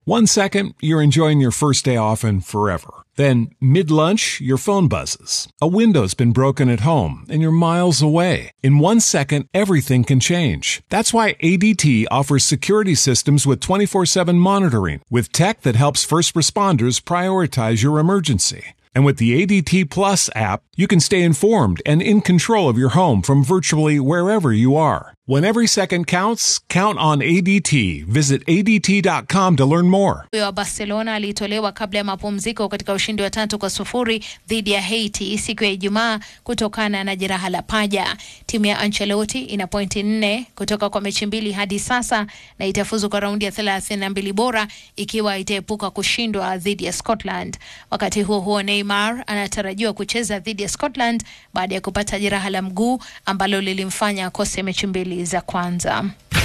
One second, you're enjoying your first day off and forever. Then, mid lunch, your phone buzzes. A window's been broken at home and you're miles away. In one second, everything can change. That's why ADT offers security systems with 24 7 monitoring, with tech that helps first responders prioritize your emergency. And with the ADT Plus app, you can stay informed and in control of your home from virtually wherever you are. When every second counts, count on ADT. Visit ADT.com to learn more. Huyo wa Barcelona alitolewa kabla ya mapumziko katika ushindi wa tatu kwa sufuri dhidi ya Haiti siku ya Ijumaa kutokana na jeraha la paja. Timu ya Ancelotti ina pointi nne kutoka kwa mechi mbili hadi sasa na itafuzu kwa raundi ya thelathini na mbili bora ikiwa itaepuka kushindwa dhidi ya Scotland. Wakati huo huo, Neymar anatarajiwa kucheza dhidi ya Scotland baada ya kupata jeraha la mguu ambalo lilimfanya akose mechi mbili za kwanza.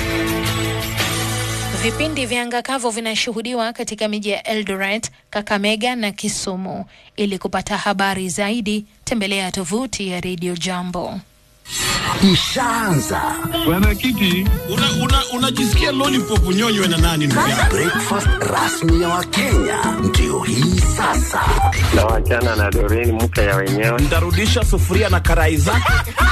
Vipindi vya anga kavu vinashuhudiwa katika miji ya Eldoret, Kakamega na Kisumu. Ili kupata habari zaidi, tembelea tovuti ya Radio Jambo. Ishaanza Bwana Kiti, unajisikia una, una lollipop nyonywe na nani ndugu yangu? breakfast rasmi ya Wakenya ndio hii sasa. na wachana na Doreen mke ya wenyewe. Ntarudisha sufuria na karai zake.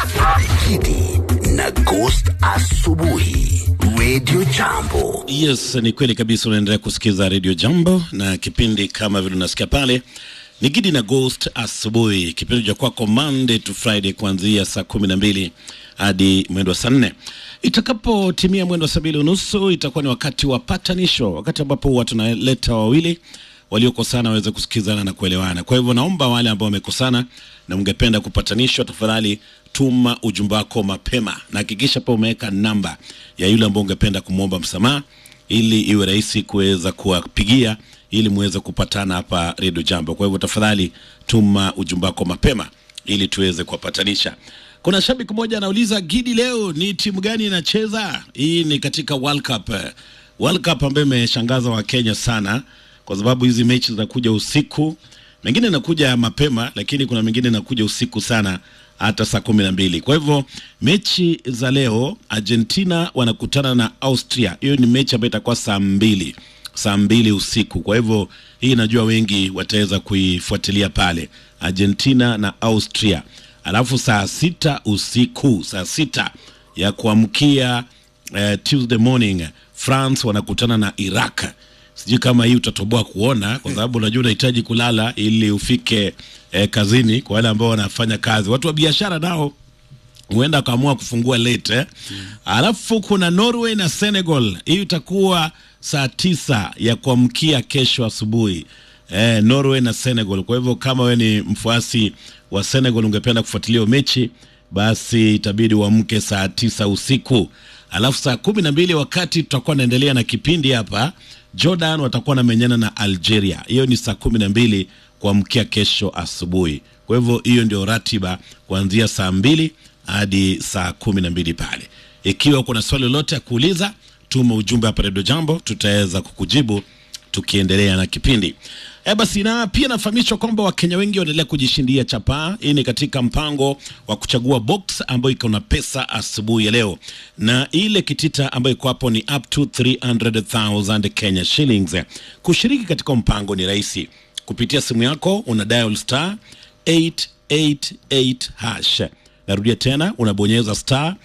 Kidi na Ghost asubuhi, Radio Jambo. Yes, ni kweli kabisa. Unaendelea kusikiza Radio Jambo na kipindi kama vile unasikia pale ni Gidi na Ghost asubuhi, kipindi cha kwako Monday to Friday kuanzia saa kumi na mbili hadi mwendo wa saa nne. Itakapotimia mwendo wa saa mbili unusu itakuwa ni wakati wa patanisho, wakati ambapo huwa tunaleta wawili waliokosana waweze kusikizana na kuelewana. Kwa hivyo naomba wale ambao wamekosana na ungependa kupatanishwa, tafadhali tuma ujumbe wako mapema na hakikisha pia umeweka namba ya yule ambao ungependa kumwomba msamaha ili iwe rahisi kuweza kuwapigia ili muweze kupatana hapa Radio Jambo. Kwa hivyo tafadhali tuma ujumbe wako mapema ili tuweze kuwapatanisha. Kuna shabiki mmoja anauliza, Gidi, leo ni timu gani inacheza? Hii ni katika World Cup, World Cup ambayo imeshangaza Wakenya sana kwa sababu hizi mechi zinakuja usiku, mengine inakuja mapema, lakini kuna mengine inakuja usiku sana hata saa kumi na mbili. Kwa hivyo mechi za leo, Argentina wanakutana na Austria. Hiyo ni mechi ambayo itakuwa saa mbili saa mbili usiku. Kwa hivyo hii najua wengi wataweza kuifuatilia pale, Argentina na Austria. Alafu saa sita usiku, saa sita ya kuamkia eh, Tuesday morning, France wanakutana na Iraq. Sijui kama hii utatoboa kuona, kwa sababu unajua unahitaji kulala ili ufike eh, kazini. Kwa wale ambao wanafanya kazi, watu wa biashara nao huenda akaamua kufungua late eh? Alafu kuna Norway na Senegal, hii itakuwa saa tisa ya kuamkia kesho asubuhi eh, Norway na Senegal. Kwa hivyo kama we ni mfuasi wa Senegal ungependa kufuatilia hiyo mechi, basi itabidi uamke saa tisa usiku. Alafu saa kumi na mbili wakati tutakuwa naendelea na kipindi hapa, Jordan watakuwa namenyana na Algeria. Hiyo ni saa kumi na mbili kuamkia kesho asubuhi. Kwa hivyo hiyo ndio ratiba kuanzia saa mbili hadi saa kumi na mbili pale. Ikiwa kuna swali lolote ya kuuliza, tuma ujumbe hapa Redio Jambo, tutaweza kukujibu tukiendelea na kipindi. E basi, na pia nafahamishwa kwamba Wakenya wengi wanaendelea kujishindia chapaa. Hii ni katika mpango wa kuchagua box ambayo iko na pesa asubuhi ya leo, na ile kitita ambayo iko hapo ni up to 300,000 Kenya shillings. Kushiriki katika mpango ni rahisi kupitia simu yako, una dial star 888 hash. Narudia tena, unabonyeza star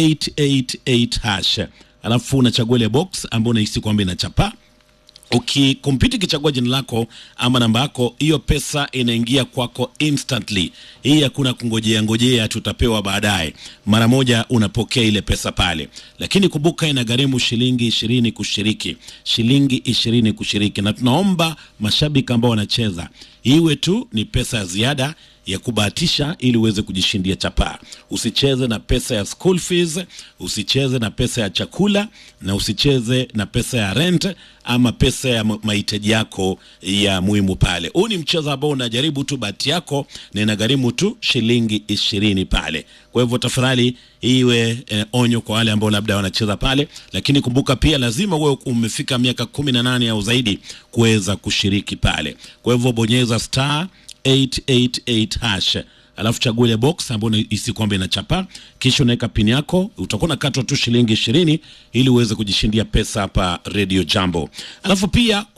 888 hash, alafu unachagua ile box ambayo unahisi kwamba ina chapa ukikompyuta ikichagua jina lako ama namba yako, hiyo pesa inaingia kwako instantly. Hii hakuna kungojea ngojea, tutapewa baadaye. Mara moja unapokea ile pesa pale, lakini kumbuka, inagharimu shilingi ishirini kushiriki, shilingi ishirini kushiriki, na tunaomba mashabiki ambao wanacheza iwe tu ni pesa ya ziada ya kubahatisha ili uweze kujishindia chapaa. Usicheze na pesa ya school fees, usicheze na pesa ya chakula, na usicheze na pesa ya rent ama pesa ya ma- mahitaji yako ya muhimu pale. Huu ni mchezo ambao unajaribu tu bahati yako na inagharimu tu shilingi ishirini pale. Kwa hivyo tafadhali iwe eh, onyo kwa wale ambao labda wanacheza pale, lakini kumbuka pia lazima uwe umefika miaka kumi na nane au zaidi kuweza kushiriki pale. Kwa hivyo bonyeza star 888 hash alafu chagua ile box ambayo isi kwamba inachapa, kisha unaweka pin yako, utakuwa unakatwa tu shilingi ishirini ili uweze kujishindia pesa hapa Radio Jambo. Alafu pia